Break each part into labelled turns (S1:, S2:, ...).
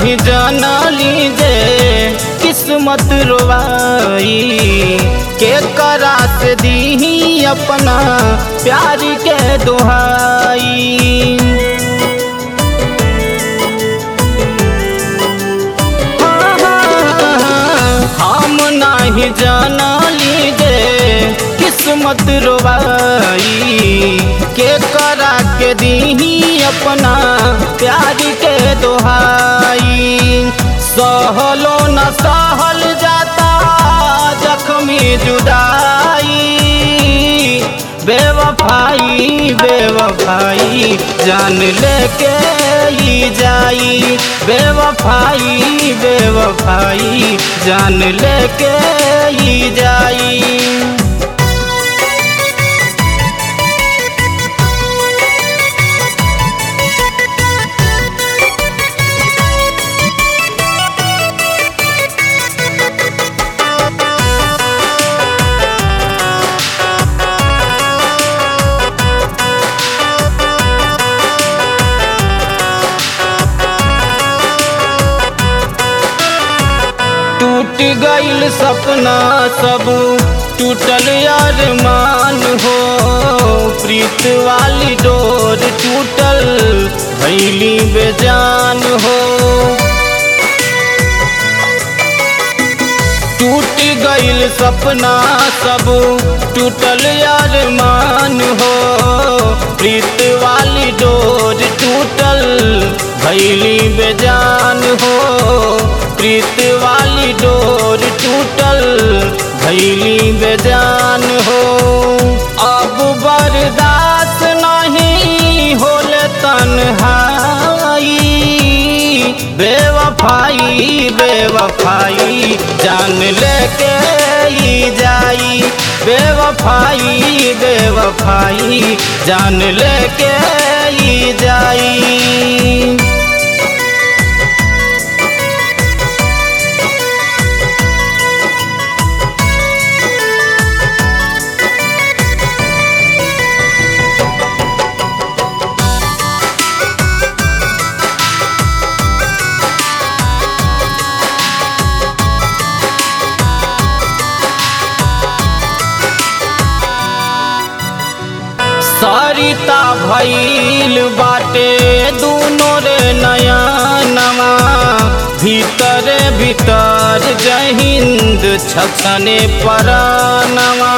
S1: नाही जानली जे किस्मत रोवाई के करा से दी अपना प्यार के दुहाई हम नाही जानली जे किस्मत रोवाई के करा के दी अपना प्यार के दोहाई सहलो न सहल जाता जख्मी जुदाई बेवफाई बेवफाई जान लेके ही जाई बेवफाई बेवफाई जान लेके ही जाई टूट गईल सपना सब टूटल अरमान हो प्रीत वाली डोर टूटल भैली बेजान हो टूट गईल सपना सब टूटल अरमान हो प्रीत वाली डोर टूटल भैली बेजान हो प्रीत वाली डोर टूटल भैली बेजान हो अब बर्दाश्त नहीं होले तन्हाई बेवफाई बेवफाई जान लेके ही जाई बेवफाई बेवफाई जान लेके ही जाई सरिता भैल बाटे दूनो रे नया नवा भीतर भीतर जहिंद छछने परानवा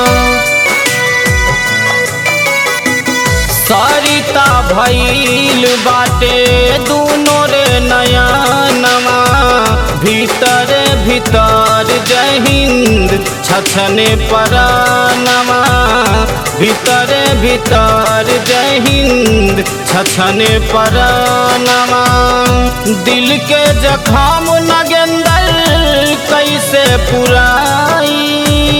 S1: सरिता भैल बाटे दूनो रे नया नवा भीतर भीतर जहिंद छछने परानवा भीतर भीतर जहिंद छछने परानवा दिल के जखाम नगेंदर कैसे पुराई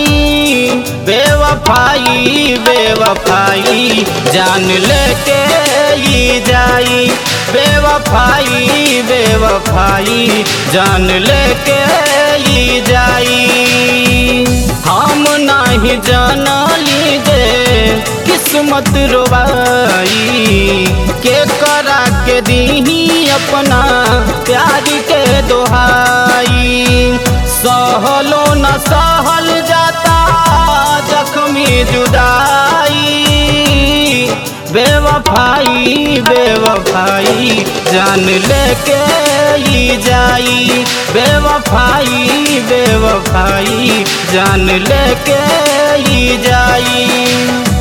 S1: बेवफाई बेवफाई जान लेके ही जाई बेवफाई बेवफाई जान लेके ही जाई हम नहीं जानली जे किस्मत रोवाई के करा के दी अपना प्यार के दोहाई सहलो न सहल जाता जख्मी जुदाई बेवफाई बेवफाई जान लेके ही जाई बेवफाई बेवफाई जान लेके ही जाई